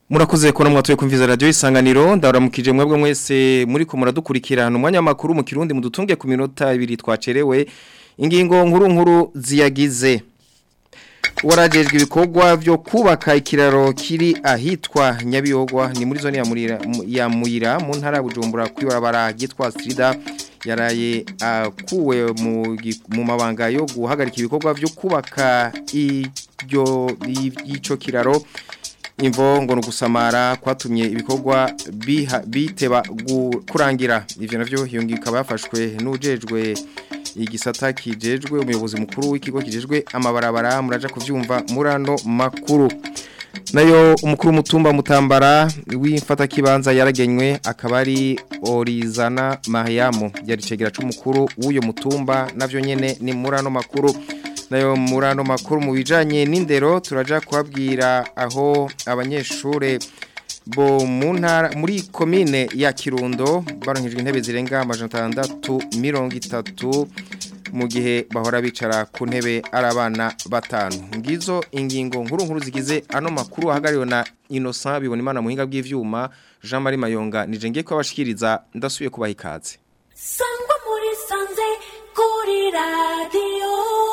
Murakoze ko namwe kumviza radio isanganiro ndaramukije mwebwe mwese muri ko muradukurikirana umwanya makuru mu kirundi mudutunge ku minota ibiri twacerewe ingingo nkuru nkuru ziyagize warajejwe ibikorwa byo kubaka ikiraro kiri ahitwa Nyabiyogwa ni muri zone ya Murira ya Muyira mu ntara Bujumbura kwibarabara gitwa Strida yaraye akuwe mu mu mabanga yo guhagarika ibikorwa byo kubaka iryo ico kiraro imvo ngo nugusamara kwatumye ibikorwa biteba kurangira ivyo navyo hiyongika bafashwe n'ujejwe igisata kijejwe umuyobozi mukuru w'ikigo kijejwe amabarabara muraja kuvyumva murano makuru nayo umukuru mutumba mutambara w'imfata kibanza yaragenywe akaba ari Orizana Mariamu yari cegera c'umukuru w'uyo mutumba navyo nyene ni murano makuru nayo murano makuru mu bijanye n'indero turaja kubabwira aho abanyeshure bo mu ntara muri komine ya Kirundo baronkejwe intebe zirenga amajana 630 mu gihe bahora bicara ku ntebe ari abana batanu ngizo ingingo nkuru nkuru zigize ano makuru ahagariwe na Innocent bibona imana muhinga bw'ivyuma Jean Marie Mayonga nije ngiye kubashikiriza ndasubiye kubaha ikaze Sangwa muri sanze kuri radio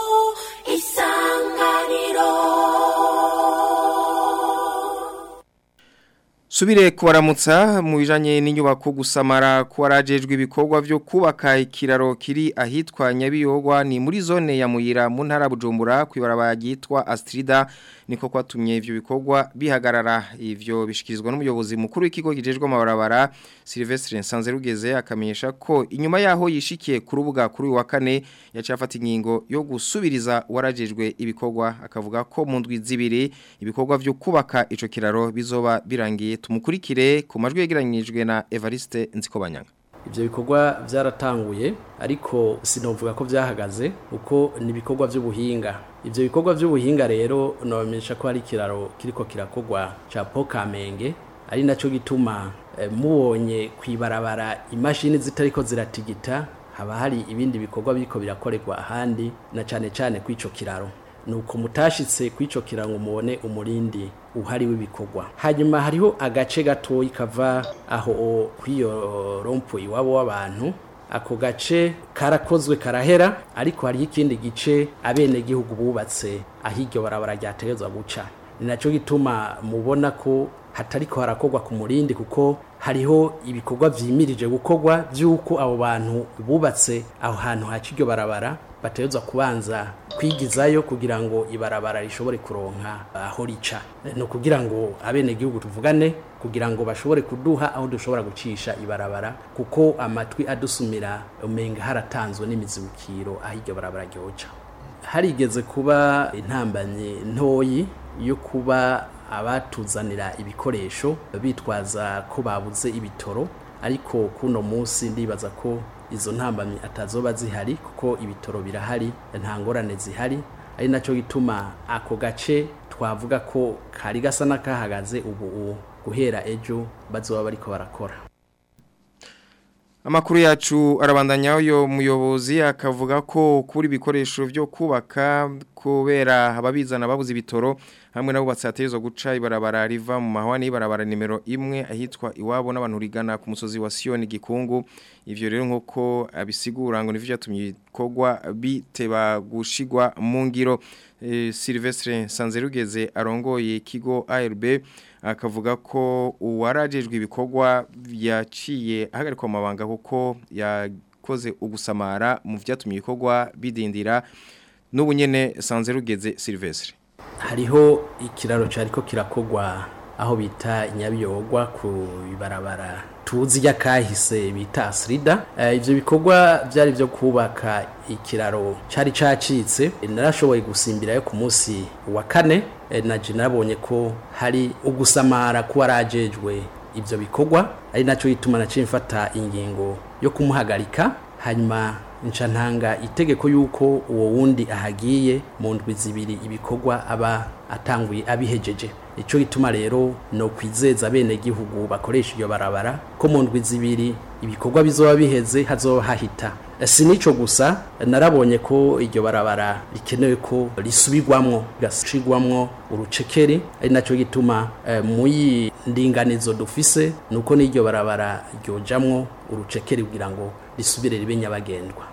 isanganiro Subire kubaramutsa mu bijanye n'inyubako gusamara kuwarajejwe ibikorwa byo kubaka ikiraro kiri ahitwa Nyabiyogwa ni muri zone ya Muyira mu ntara Bujumbura kwibarabara yitwa Astrida niko kwatumye ivyo bikorwa bihagarara ivyo bishikirizwa n'umuyobozi mukuru w'ikigo gijejwe amabarabara Sylvestre Nsanzerugeze akamenyesha ko inyuma yaho yishikiye ku rubuga kuri wa kane yacafata ingingo yo gusubiriza warajejwe ibikorwa akavuga ko mu ndwi zibiri ibikorwa byo kubaka ico kiraro bizoba birangiye tumukurikire ku majwi yegeranyijwe na Evariste Nzikobanyanga Ibyo bikorwa byaratanguye ariko sinovuga ko byahagaze uko ni ibikorwa by'ubuhinga ibyo bikorwa by'ubuhinga rero nabamenyesha ko hari ikiraro kiriko kirakogwa ca Pokamenge ari naco gituma eh, mubonye kwibarabara imashini zitariko ziratigita haba hari ibindi bikorwa biriko birakorerwa ahandi na cane cane kw'ico kiraro nuko mutashitse kw'ico kirango mubone umurindi uhari w'ibikorwa hanyuma hariho agace gatoyi kava aho kw'iyo rompo iwabo w'abantu ako gace karakozwe karahera ariko hariho ikindi gice abene gihugu bubatse aho iryo barabara ryategezwa guca ni naco gituma mubona ko hatariko harakorwa ku murindi kuko hariho ibikorwa vyimirije gukorwa vy'uko abo bantu bubatse aho hantu haca iryo barabara bategezwa kubanza kwigizayo kugira ngo ibarabara rishobore kuronka aho rica ni ukugira ngo abenegihugu tuvugane kugira ngo bashobore kuduha aho dushobora gucisha ibarabara kuko amatwi adusumira umenga haratanzwe n'imizibukiro aho iryo barabara ryoca harigeze kuba intambanye ntoyi yo kuba abatuzanira ibikoresho bitwaza ko babuze ibitoro ariko kuno munsi ndibaza ko izo ntambamyi atazoba zihari kuko ibitoro birahari nta ngorane zihari ari nacyo gituma ako gace twavuga ko kari gasa n'akahagaze ubu guhera ejo bazoba bariko barakora Amakuru yacu arabandanya uyo muyobozi akavuga ko kuri ibikoresho byo kubaka kubera ababizana babuze ibitoro hamwe nabo batsatezo guca ibarabara riva mu mahwani ibarabara nimero imwe ahitwa iwabo n'abantu rigana ku musozi wa Sioni gikungu ivyo rero nk'uko abisigura ngo nivyo byatumye ibikorwa biteba gushigwa mu ngiro e, Silvestre Sanzerugeze arongoye ikigo ARB akavuga ko uwarajejwe ibikorwa yaciye ahagarikwa amabanga kuko yakoze ugusamara mu vyatumye ibikorwa bidindira n'ubu nyene Sanzerugeze Silvestre hariho ikiraro cyariko kirakogwa aho bita nyabiyogwa ku ibarabara tuzi ry'akahise bita asirida ibyo bikorwa byari byo kubaka ikiraro cyari cyacitse narashoboye gusimbirayo ku munsi wa kane naje nabonye ko hari ugusamara kuwarajejwe ibyo bikorwa ari nacyo gituma naciye mfata ingingo yo kumuhagarika hanyuma nca ntanga itegeko yuko uwo wundi ahagiye mu ndwi zibiri ibikorwa aba atanguye abihejeje ico gituma rero no kwizeza bene gihugu bakoresha iryo barabara ko mu ndwi zibiri ibikorwa bizoba biheze hazoba hahita si nico gusa narabonye ko iryo barabara rikenewe ko risubirwamwo rigashigwamwo urucekeri ari naco gituma eh, muyi ndinganizo dufise nuko n'iryo barabara ryojamwo urucekeri kugira ngo risubire ribe nyabagendwa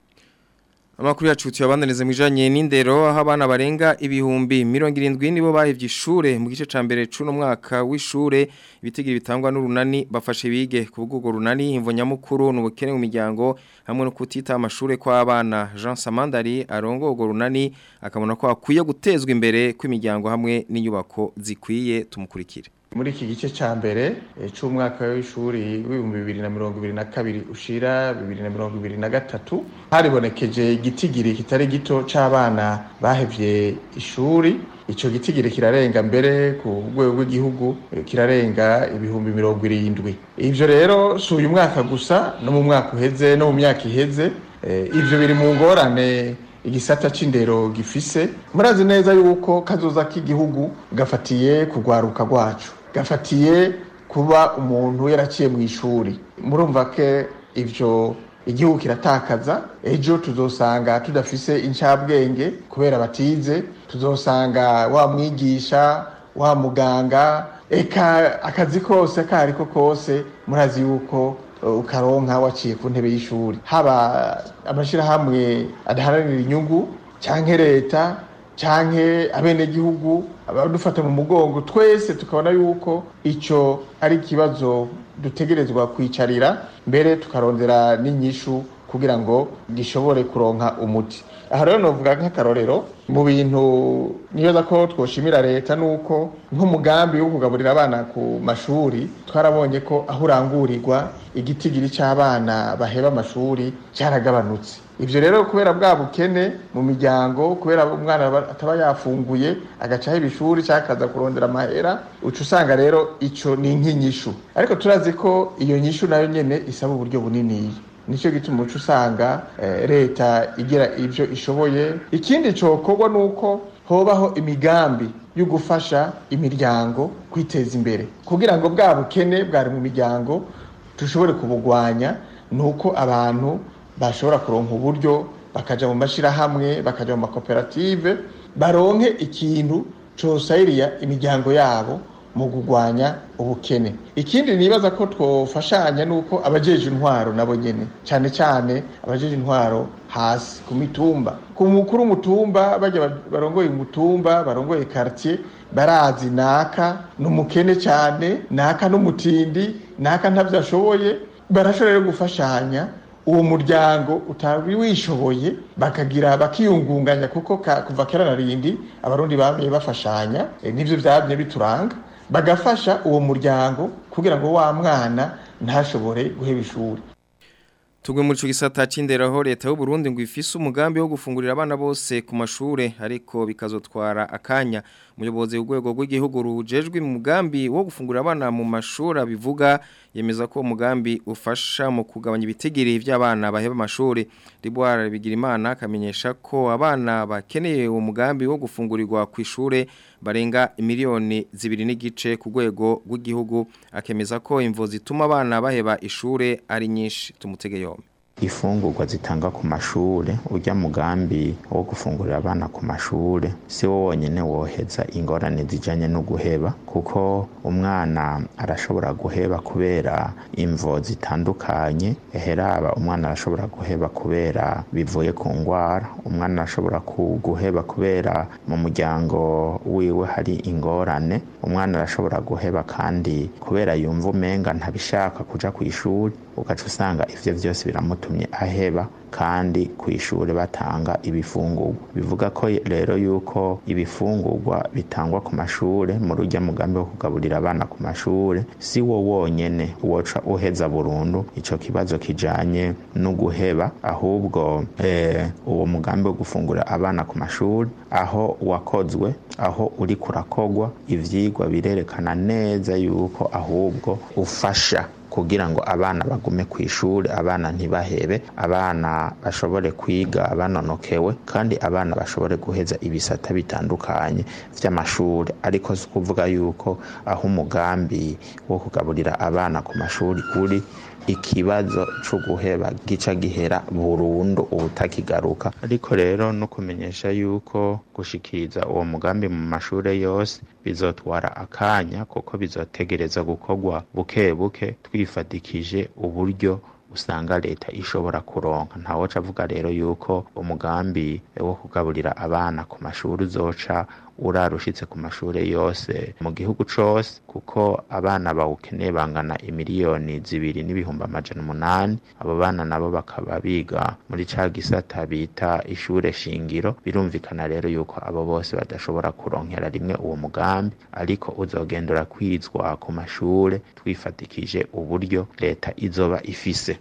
Amakuru yacu tuyabandanize mwijanye n'indero aho abana barenga ibihumbi 70 nibo bahevye ishure mu gice ca mbere cuno mwaka w'ishure ibitigiri bitangwa n'urunani bafashe bige ku bwugo runani imvo nyamukuru n'ubukene mu miryango hamwe no kutita amashure kwa abana Jean Samandari arongo ugo runani akabona ko akwiye gutezwa imbere kw'imiryango hamwe n'inyubako zikwiye tumukurikire muri iki gice ca mbere c'umwaka w'ishuri w'ibihumbi bibiri na mirongo ibiri na kabiri ushira bibiri na mirongo ibiri na gatatu haribonekeje igitigiri kitari gito c'abana bahevye ishuri ico gitigiri kirarenga mbere ku rwego rw'igihugu kirarenga ibihumbi mirongo irindwi ivyo rero si uyu mwaka gusa no mu mwaka uheze no mu myaka iheze ivyo biri mu ngorane igisata c'indero gifise murazi neza yuko kazoza k'igihugu gafatiye kugwaruka rwacu gafatiye kuba umuntu yaraciye mu ishuri murumva ke ivyo igihugu kiratakaza ejo tuzosanga tudafise incabwenge kubera batize tuzosanga wa mwigisha wa muganga eka akazi kose kariko kose murazi yuko ukaronka waciye ku ntebe y'ishuri haba amashirahamwe adaharanira inyungu canke leta canke abenegihugu abadufata mu mugongo twese tukabona yuko ico ari ikibazo dutegerezwa kwicarira mbere tukarondera n'inyishu kugira ngo gishobore kuronka umuti aha rero novuga nk'akarorero mu bintu nibaza ko twoshimira leta nuko nk'umugambi wo kugaburira abana ku mashuri twarabonye ko aho urangurirwa igitigiri c'abana baheba amashuri cyaragabanutse ivyo rero kubera bwa bukene mu miryango kubera umwana ataba yafunguye agacaho ibishuri cyangwa akaza kurondera amahera uca usanga rero ico ni nk'inyishu ariko turazi ko iyo nyishu nayo nyene isaba uburyo buniniya nicyo gituma uca usanga leta igira ibyo ishoboye ikindi cyokorwa ni uko hobaho imigambi yo gufasha imiryango kwiteza imbere kugira ngo bwa bukene bwari mu miryango dushobore kubugwanya ni uko abantu bashobora kuronka uburyo bakaja mu mashyirahamwe bakaja mu makoperative baronke ikintu cosayiriya imiryango yabo mu kurwanya ubukene ikindi nibaza ko twofashanya nuko abajeje intwaro nabo nyene cyane cyane abajeje intwaro hasi ku mitumba ku mukuru umutumba bajya barongoye umutumba barongoye quartier barazi naka n'umukene cyane naka n'umutindi naka ntavyo ashoboye barashobora gufashanya uwo muryango utari wishoboye bakagira bakiyungunganya kuko kuva kera na rindi abarundi bamye bafashanya e, nivyo vyamye bituranga bagafasha uwo muryango kugira ngo wa mwana ntashobore guheba ishuri Tugwe muri gisata c'indero aho leta y'u Burundi ngo ifise umugambi wo gufungurira abana bose ku mashure ariko bikazotwara akanya umuyobozi w'urwego rw'igihugu rujejwe mu mugambi wo gufungurira abana mu mashuri bivuga yemeza ko umugambi ufasha mu kugabanya ibitigiri by'abana baheba amashuri Riboire Bigirimana akamenyesha ko abana bakeneye uwo mugambi wo gufungurirwa ku ishure barenga miliyoni zibiri n'igice ku rwego rw'igihugu akemeza ko imvo zituma abana baheba ishure ari nyinshi tumutege yombi ifungurwa zitanga ku mashure urya mugambi wo gufungurira abana ku mashure si wo wonyene woheza ingorane zijanye no guheba kuko umwana arashobora guheba kubera imvo zitandukanye eheraba umwana arashobora guheba kubera bivuye ku ngwara umwana arashobora guheba kubera mu muryango wiwe hari ingorane umwana arashobora guheba kandi kubera yumva umenga ntabishaka kuja ku ishuri ugaca usanga ivyo vyose biramutumye aheba kandi ku ishuri batanga ibifungurwa bivuga ko rero yuko ibifungurwa bitangwa ku mashure mu rujya mugambi wo kugaburira abana ku mashure si wo wonyene woca uheza burundu ico kibazo kijanye no guheba ahubwo eh, uwo mugambi wo gufungura abana ku mashuri aho wakozwe aho uri kurakogwa ivyigwa birerekana neza yuko ahubwo ufasha kugira ngo abana bagume ku ishuri abana ntibahebe abana abana bashobore kwiga banonokewe kandi abana bashobore guheza ibisata bitandukanye vy'amashuri ariko si ukuvuga yuko aho umugambi wo kugaburira abana ku mashuri uri ikibazo co guheba gica gihera burundu ubutakigaruka ariko rero no kumenyesha yuko gushikiriza uwo mugambi mu mashure yose bizotwara akanya kuko bizotegereza gukorwa buke buke twifatikije uburyo usanga leta ishobora kuronka ntawoca avuga rero yuko umugambi wo kugaburira abana ku mashuri uzoca urarushitse ku mashuri yose mu gihugu cose kuko abana bawukeneye bangana imiliyoni zibiri n'ibihumbi amajana umunani abo bana nabo bakaba biga muri ca gisata bita ishure shingiro birumvikana rero yuko abo bose badashobora kuronkera rimwe uwo mugambi ariko uzogenda urakwizwa ku mashure twifatikije uburyo leta izoba ifise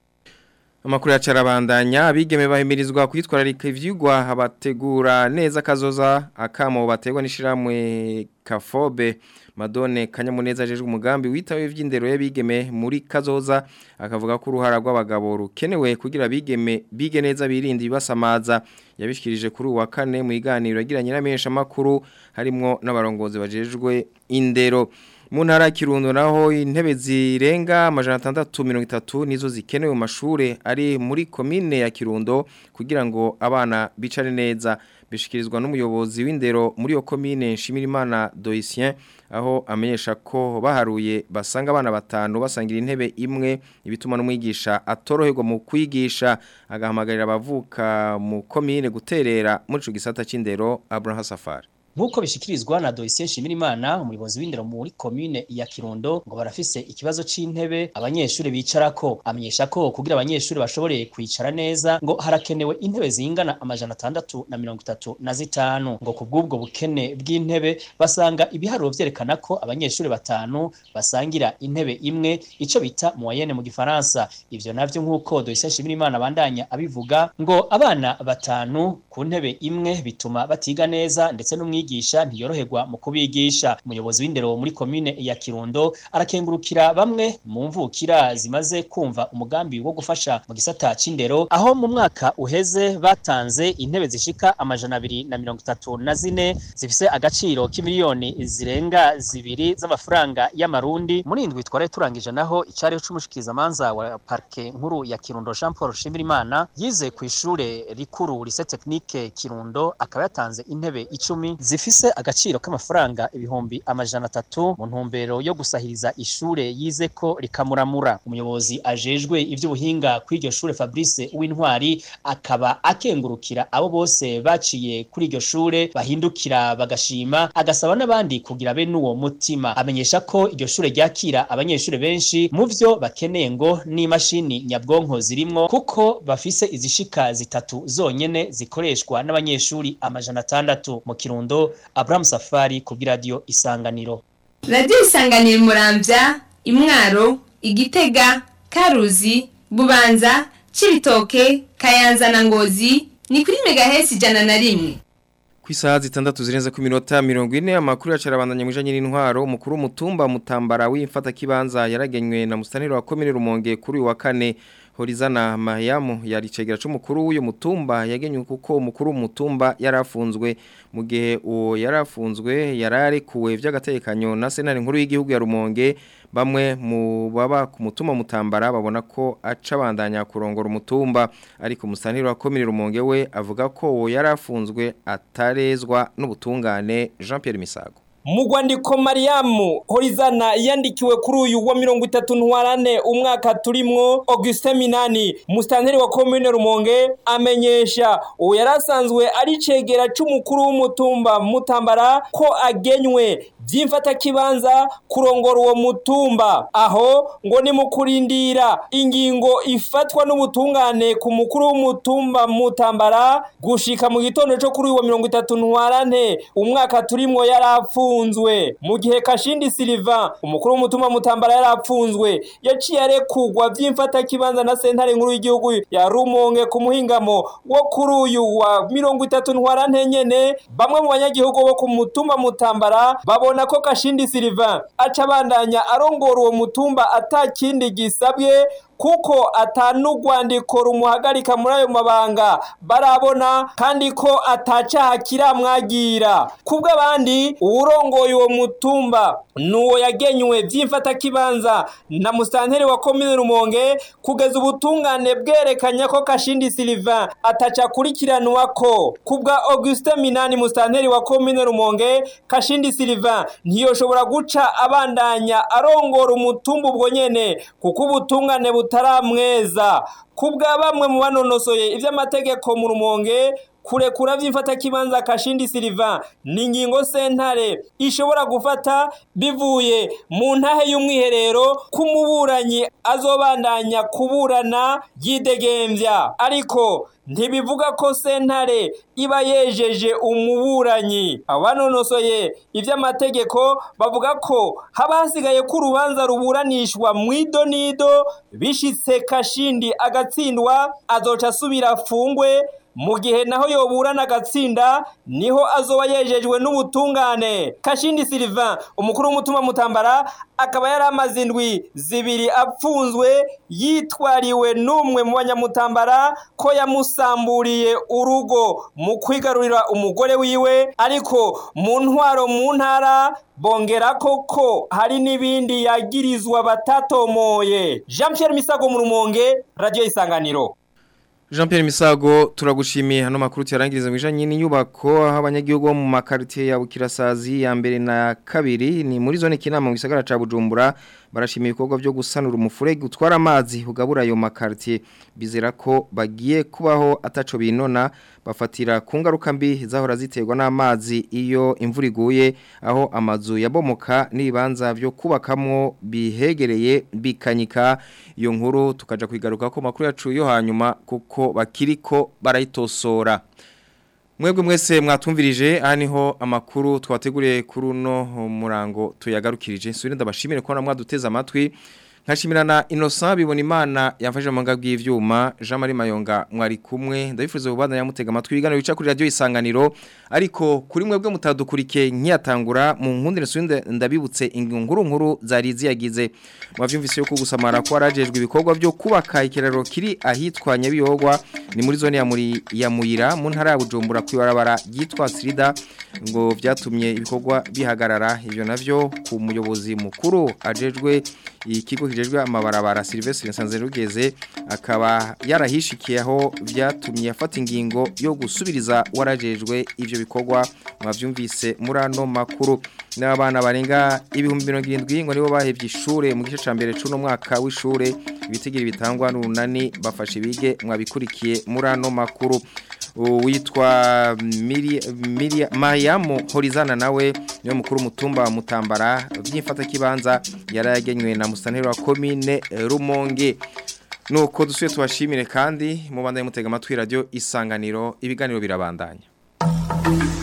Amakuru ya carabandanya abigeme bahimirizwa kwitwararika ivyigwa abategura neza kazoza akamo bategwa nishiramwe Kafobe Madone Kanyamuneza ajejwe umugambi witawe ivy'indero y'abigeme muri kazoza akavuga ko uruhara rw'abagabo rukenewe kugira bigeme bige neza birinde ibasamaza yabishikirije kuri uwa kane mu iganiro yagiranye n'amenyesha makuru harimo n'abarongozi bajejwe indero mu ntara ya kirundo naho intebe zirenga amajana atandatu mirongo itatu nizo zikenewe mu mashuri ari muri komine ya kirundo kugira ngo abana bicare neza bishikirizwa n'umuyobozi w'indero muri iyo komine nshimirimana doisien aho amenyesha ko baharuye basanga abana batanu basangira intebe imwe ibituma n'umwigisha atoroherwa mu kwigisha agahamagarira abavuka mu komine guterera muri ico gisata c'indero Abraham Safari Nkuko bishikirizwa na Doisien Nshimirimana umuyobozi w'indero muri commune ya Kirundo ngo barafise ikibazo c'intebe abanyeshuri bicarako amenyesha ko kugira abanyeshuri bashobore kwicara neza ngo harakenewe intebe zingana amajana atandatu na mirongo itatu na zitanu ngo kubw'ubwo bukene bw'intebe basanga ibiharuro vyerekana ko abanyeshuri batanu basangira intebe imwe ico bita moyenne mu gifaransa ivyo navyo nkuko Doisien Nshimirimana bandanya abivuga ngo abana batanu ku ntebe imwe bituma batiga neza ndetse n'umwigisha umwigisha ntiyoroherwa mu kubigisha umuyobozi w'indero muri komine ya Kirundo arakengurukira bamwe mu mvukira zimaze kumva umugambi wo gufasha mu gisata c'indero aho mu mwaka uheze batanze intebe zishika amajana abiri na mirongo itatu na zine zifise agaciro k'imiliyoni zirenga zibiri z'amafaranga y'amarundi muri indwi twari turangije naho icariho c'umushikizamanza wa parke nkuru ya Kirundo Jean Paul Shimirimana yize ku ishure rikuru lycée technique Kirundo akaba yatanze intebe icumi zifise agaciro k'amafaranga ibihumbi amajana atatu mu ntumbero yo gusahiriza ishure yize ko rikamuramura umuyobozi ajejwe ivy'ubuhinga kw'iryo shure Fabrice Uwintwari akaba akengurukira abo bose baciye kuri iryo shure bahindukira bagashima agasaba n'abandi kugira be n'uwo mutima amenyesha ko iryo shure ryakira abanyeshure benshi mu vyo bakeneye ngo n'imashini nyabwonko zirimwo kuko bafise izishika zitatu zonyene zikoreshwa n'abanyeshuri amajana atandatu mu kirundo Abraham Safari ku radio Isanganiro radiyo isanganira umurambya imwaro igitega karuzi bubanza cibitoke kayanza na ngozi ni kuri megahesi ijana na rimwe ku isaha zitandatu zirenze ku minota mirongo ine amakuru yacarabandanya mu ijanye n'intwaro umukuru w'umutumba mutambara w'imfatakibanza yaragenywe na mustaniro wa komine rumonge kuri uyu wa kane Horizana Mayamu yari cegera c'umukuru w'uyo mutumba yagenywe kuko umukuru w'umutumba yarafunzwe mu gihe uwo yarafunzwe yararekuwe vy'agatekanyo na senari nkuru y'igihugu ya Rumonge bamwe mu baba ku mutumba mutambara babona ko aca bandanya kurongora umutumba ariko musaniro wa komine Rumonge we avuga ko uwo yarafunzwe atarezwa n'ubutungane Jean Pierre Misago Mugwandiko Mariamu Horizana yandikiwe kuri uyu wa mirongo itatu ntwarane umwaka turimwo Auguste Minani mustanteri wa commune Rumonge amenyesha uwo yarasanzwe ari cegera c'umukuru w'umutumba mutambara ko agenywe vyimfata kibanza kurongora uwo mutumba aho ngo ni mukurindira ingingo ifatwa n'ubutungane ku mukuru w'umutumba mutambara gushika mu gitondo co kuri uyu wa mirongo itatu ntwarane umwaka turimwo yarapfu yarapfunzwe mu gihe Kashindi Silva umukuru w'umutumba mutambara yarapfunzwe yaciye arekugwa vy'imfata kibanza na sentare nkuru y'igihugu ya Rumonge ku muhingamo wo kuri uyu wa mirongo itatu ntwarante nyene bamwe mu banyagihugu bo ku mutumba mutambara babona ko Kashindi Silva aca bandanya arongora uwo mutumba atakindi gisabwe kuko atanugwandiko rumuhagarika muri ayo mabanga barabona kandi ko atacaha kiramwagira kubw'abandi uwurongoye uwo mutumba nuwo yagenywe vy'imfatakibanza na musanteri wa komine Rumonge kugeza ubutungane bwerekanya ko Kashindi Sylvain ataca akurikiranwa ko kubwa Auguste Minani musanteri wa komine Rumonge Kashindi Sylvain ntiyoshobora guca abandanya arongora umutumba ubwo nyene kuko ubutungane butaramweza kubwa bamwe mu banonosoye ivy'amategeko mu Rumonge kurekura vy'imfatakibanza Kashindi Sylvain ni ingingo sentare ishobora gufata bivuye mu ntahe y'umwiherero kumuburanyi azobandanya kuburana yidegemvya ariko ntibivuga ko sentare iba yejeje umuburanyi abanonosoye ivy'amategeko bavuga ko haba hasigaye ko urubanza ruburanishwa mwido nido bishitse Kashindi agatsindwa azoca asubira afungwe mu gihe naho yoburana agatsinda niho azoba yejejwe n'ubutungane Kashindi Sylvain umukuru w'umutumba mutambara akaba yari amaze indwi zibiri apfunzwe yitwariwe n'umwe mu banyamutambara ko yamusamburiye urugo mu kwigarurira umugore wiwe ariko mu ntwaro mu ntara bongera koko hari n'ibindi yagirizwa batatomoye Jean Pierre Misago mu rumonge radio isanganiro Jean Pierre Misago turagushimiye hano makuru cyarangiriza mwijanye n'inyubako aho abanyagihugu bo mu makartie ya Bukirasazi ya mbere na kabiri ni muri zone kinama mu gisagara ca Bujumbura barashimiye ibikorwa byo gusanura umufurege utwara amazi ugabura ayo makartie bizera ko bagiye kubaho ataco binona bafatira ku ngaruka mbi zahora ziterwa n'amazi iyo imvura iguye aho amazu yabomoka n'ibibanza byo kubakamwo bihegereye bikanyika iyo nkuru tukaja kwigaruka ko makuru yacu yo hanyuma kuko bakiriko barayitosora mwebwe mwese mwatumvirije aha niho amakuru twateguriye kuri uno murango tuyagarukirije nsubire ndabashimire ko mwaduteze amatwi nkashimirana Innocent bibona imana yamfashe mu ngabwi y'ivyuma Jean Marie Mayonga mwari kumwe ndabifuza ubana yamutega amatwi ibiganiro bica kuri radio isanganiro ariko kuri mwebwe mutadukurike nkiyatangura mu nkundi nsubinde ndabibutse inkuru nkuru zari ziyagize mwavyumvise yuko gusamara ko arajejwe ibikorwa byo kubaka ikiraro kiri ahitwa Nyabiyogwa ni muri zone ya muri ya Muyira mu ntara ya Bujumbura kwibarabara yitwa Srida ngo byatumye ibikorwa bihagarara ivyo navyo ku muyobozi mukuru ajejwe ikigo kijejwe amabarabara Sylvestre Nsanzerugeze akaba yarahishikiye aho byatumye afata ingingo yo gusubiriza warajejwe ivyo bikorwa mwavyumvise muri ano makuru n'abana barenga ibihumbi 70 ngo nibo bahevye ishure mu gice ca mbere c'uno mwaka w'ishure ibitigiri bitangwa n'unani bafashe bige mwabikurikiye muri ano makuru witwa Miria Mariamu Horizana nawe niyo mukuru mutumba mutambara by'imfata kibanza yaragenywe na musanero wa commune Rumonge nuko dusuye tubashimire kandi mubandanye mutega amatwi radio isanganiro ibiganiro birabandanya